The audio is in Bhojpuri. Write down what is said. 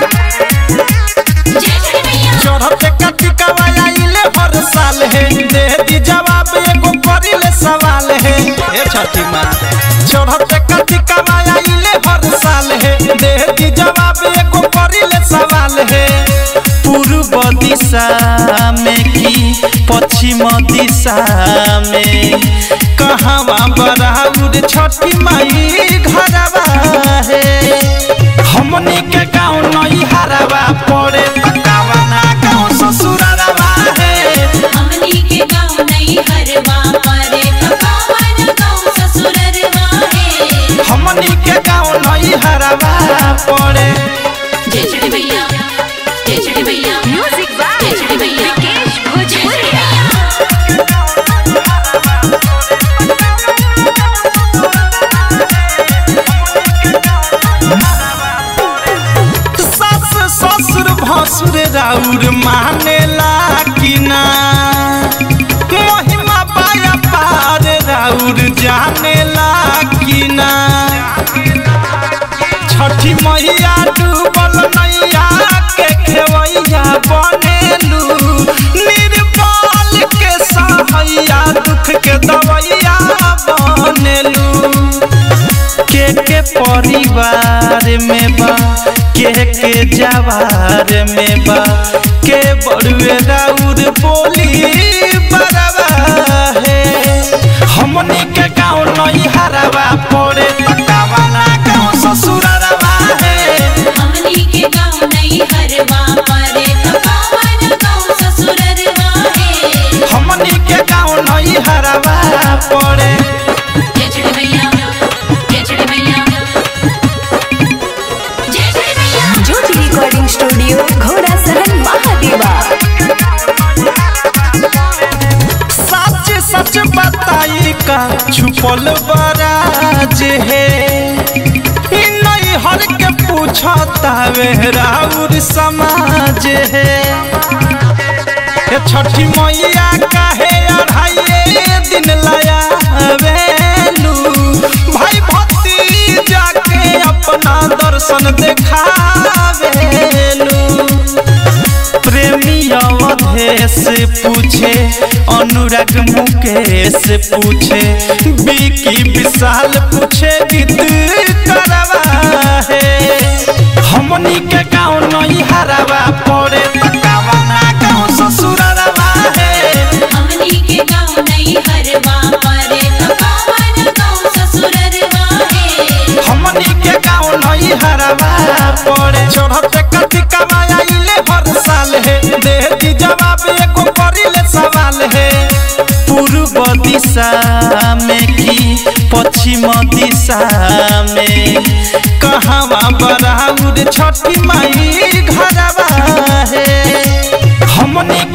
चढ़ते कतिकवा आइले हर साल है दे दी जवाब एगो करिले सवाल है हे छठी माँ चढ़ते कतिकवा आइले हर साल है दे दी जवाब एगो करिले सवाल है पूर्व दिशा में की पश्चिम दिशा में कहवा बराउर छठी माई घरवा है हमनी के गाँव नई हरवा पड़े तकावना गाँव ससुरवा है हमनी के गाँव नहीं हरवा परे तो कौन गाँव ससुररवा है हमनी के गाँव नई हरवा पड़े जय छठी भैया जय छठी भैया म्यूजिक बाय जय छठी भैया विकेश जय छठी भोजपुरिया भैया सास ससुर भसुर राउर मानेला कि ना महिमा पाया पार राउर जानेला कि ना छठी मैया डूबल नैया के खेवैया बनेलू निर्बल के सहैया दुख के दवैया बनेलू के के परिवार में बा के के जवार में बा के बड़ुए राउर बोली बरवा है हमनी के गाँव नई हरवा पड़े तकावना गाँव ससुरवा है हमनी के गाँव नहीं हरवा परे तो कौन गाँव ससुररवा है हमनी के गाँव नई हरवा पड़े जय छठी भैया जय छठी भैया जय छठी भैया ज्योति रिकॉर्डिंग स्टूडियो घोड़ा सहन महादेवा सच सच बताई का छुपल बराज है इ नहीं हर के पूछता वे राउर समाज है हे छठी मैया काहे अढ़ाइए दिन लाया वेलू भाई भक्ति जाके अपना दर्शन देखावेलू प्रेमी अवधेश पूछे अनुराग मुकेश पूछे बिकी विशाल पूछे गीत करवा है हमनी के गाँव नई हरवा पड़े तकावना गाँव ससुरवा है हमनी के गाँव नहीं हरवा परे तो कौन गाँव ससुररवा है हमनी के गाँव नई हरवा पड़े चढ़ते कथी कमाया इले हर साल है दे दी जवाब एको करिले सवाल है पूर्व दिशा में की पश्चिम दिशा में कहवा बराउर छठी माई घरवा है हमनी